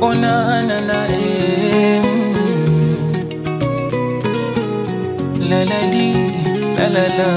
ona na na eh, mm. la la li la la la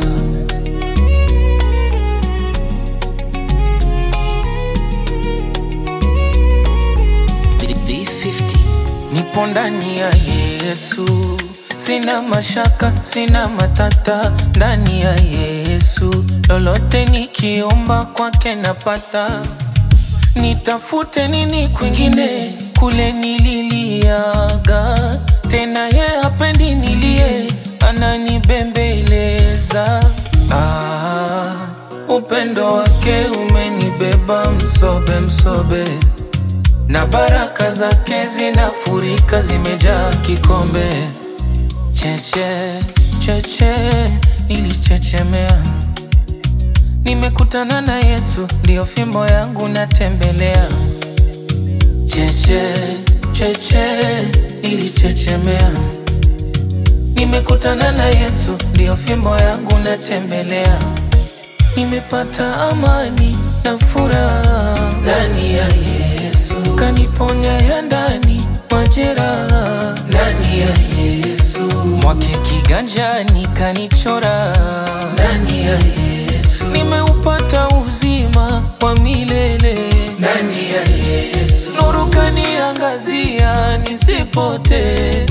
V50 nipo ndani ya Yesu, sina mashaka, sina matata ndani ya Yesu, lolote nikiomba kwake napata. Nitafute nini kwingine? Kule nililiaga, tena ye hapendi nilie, ananibembeleza. Ah, upendo wake umenibeba msobe msobe na baraka zake zinafurika, zimejaa kikombe. Cheche cheche, nilichechemea, nimekutana na Yesu, ndio fimbo yangu natembelea. Cheche cheche, nilichechemea, nimekutana na Yesu, ndio fimbo yangu natembelea. Nimepata amani na furaha ndani ya Yesu, kaniponya ya ndani majeraha ndani ya Yesu, mwake kiganjani kanichora ndani ya Yesu, nimeupata uzima wa milele ndani ya Yesu, nuru kaniangazia nisipotee.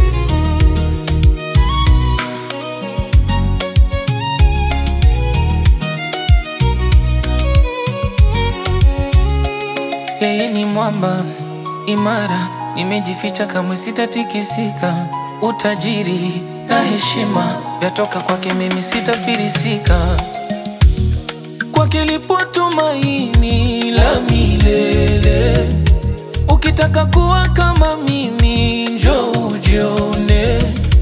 Yeye ni mwamba imara, nimejificha kamwe sitatikisika. Utajiri na heshima vyatoka kwake, mimi sitafirisika. Kwake lipo tumaini la milele. Ukitaka kuwa kama mimi, njoo ujione.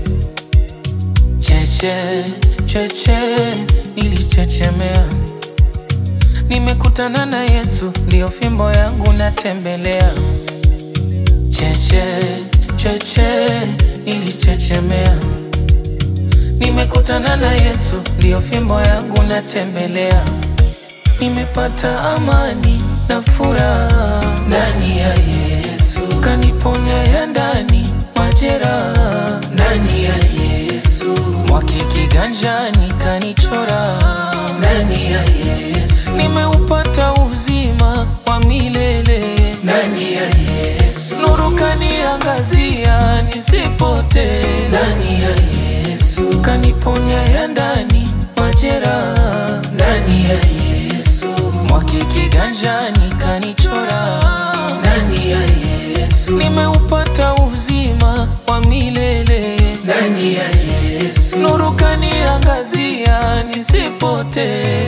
Cheche cheche, nilichechemea Nimekutana na Yesu, ndio fimbo yangu natembelea. Cheche cheche, nilichechemea. Nimekutana na Yesu, ndio fimbo yangu natembelea. Nimepata amani na furaha ndani ya Yesu, kaniponya ya ndani majeraha ndani ya Yesu, mwake kiganjani kanichora ndani ya Yesu, nimeupata uzima wa milele ndani ya Yesu, nuru kaniangazia nisipotee ndani ya Yesu, kaniponya ya ndani majeraha ndani ya Yesu, mwake kiganjani kanichora ndani ya Yesu, nimeupata uzima wa milele ndani ya Yesu, nuru kaniangazia nisipotee.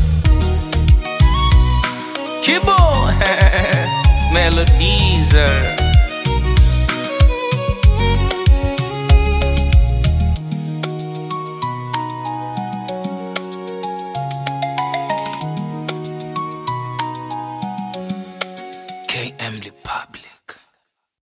Kibo Melodies